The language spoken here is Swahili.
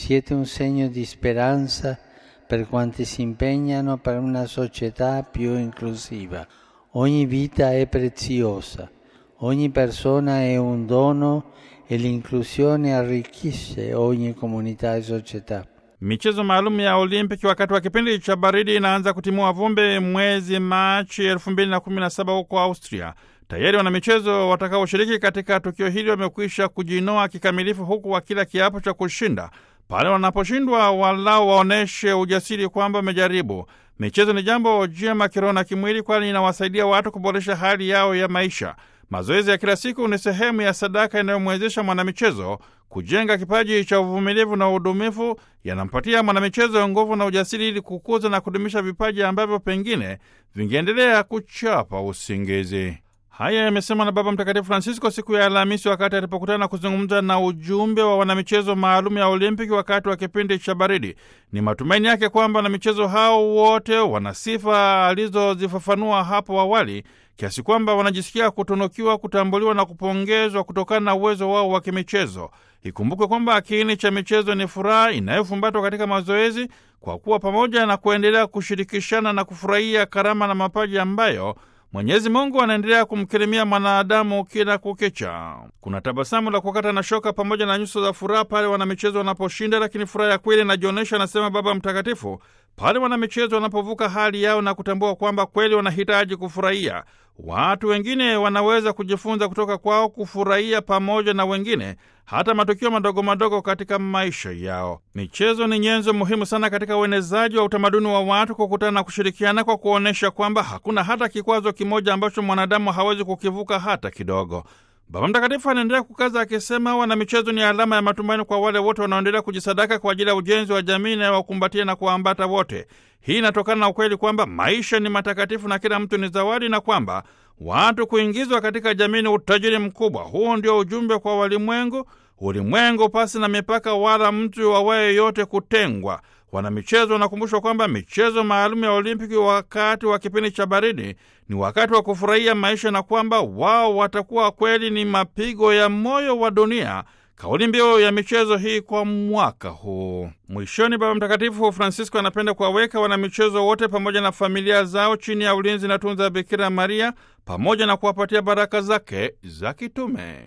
Siete un segno di speranza per quanti si impegnano per una società più inclusiva. Ogni vita è preziosa, ogni persona è un dono e l'inclusione arricchisce ogni comunità e società. Michezo maalum ya Olimpiki wakati wa kipindi cha baridi inaanza kutimua vumbi mwezi Machi elfu mbili na kumi na saba huko Austria. Tayari wanamichezo watakaoshiriki katika tukio hili wamekwisha kujinoa kikamilifu, huku wakila kiapo cha kushinda. Pale wanaposhindwa, walau waonyeshe ujasiri kwamba wamejaribu. Michezo ni jambo jema kiroho na kimwili, kwani inawasaidia watu kuboresha hali yao ya maisha. Mazoezi ya kila siku ni sehemu ya sadaka inayomwezesha mwanamichezo kujenga kipaji cha uvumilivu na udumifu. Yanampatia mwanamichezo nguvu na ujasiri ili kukuza na kudumisha vipaji ambavyo pengine vingeendelea kuchapa usingizi. Haya yamesemwa na Baba Mtakatifu Francisco siku ya Alhamisi wakati alipokutana na kuzungumza na ujumbe wa wanamichezo maalum ya Olimpiki wakati wa kipindi cha baridi. Ni matumaini yake kwamba wanamichezo hao wote wana sifa alizozifafanua hapo awali, kiasi kwamba wanajisikia kutunukiwa, kutambuliwa na kupongezwa kutokana na uwezo wao wa kimichezo. Ikumbukwe kwamba kiini cha michezo ni furaha inayofumbatwa katika mazoezi, kwa kuwa pamoja na kuendelea kushirikishana na kufurahia karama na mapaji ambayo Mwenyezi Mungu anaendelea kumkirimia mwanadamu kila kukicha. Kuna tabasamu la kukata na shoka pamoja na nyuso za furaha pale wanamichezo wanaposhinda, lakini furaha ya kweli inajionyesha, anasema Baba Mtakatifu, pale wanamichezo wanapovuka hali yao na kutambua kwamba kweli wanahitaji kufurahia. Watu wengine wanaweza kujifunza kutoka kwao kufurahia pamoja na wengine hata matukio madogo madogo katika maisha yao. Michezo ni nyenzo muhimu sana katika uenezaji wa utamaduni wa watu kukutana na kushirikiana, kwa kuonyesha kwamba hakuna hata kikwazo kimoja ambacho mwanadamu hawezi kukivuka hata kidogo. Baba Mtakatifu anaendelea kukaza akisema, wanamichezo ni alama ya matumaini kwa wale wote wanaoendelea kujisadaka kwa ajili ya ujenzi wa jamii inayowakumbatia na kuwaambata wote. Hii inatokana na ukweli kwamba maisha ni matakatifu na kila mtu ni zawadi, na kwamba watu kuingizwa katika jamii ni utajiri mkubwa. Huu ndio ujumbe kwa walimwengu, ulimwengu pasi na mipaka, wala mtu awaye yote kutengwa. Wanamichezo wanakumbushwa kwamba michezo maalum ya Olimpiki wakati wa kipindi cha baridi ni wakati wa kufurahia maisha na kwamba wao watakuwa kweli ni mapigo ya moyo wa dunia, kauli mbiu ya michezo hii kwa mwaka huu. Mwishoni, Baba Mtakatifu Francisco anapenda kuwaweka wanamichezo wote pamoja na familia zao chini ya ulinzi na tunza Bikira Maria pamoja na kuwapatia baraka zake za kitume.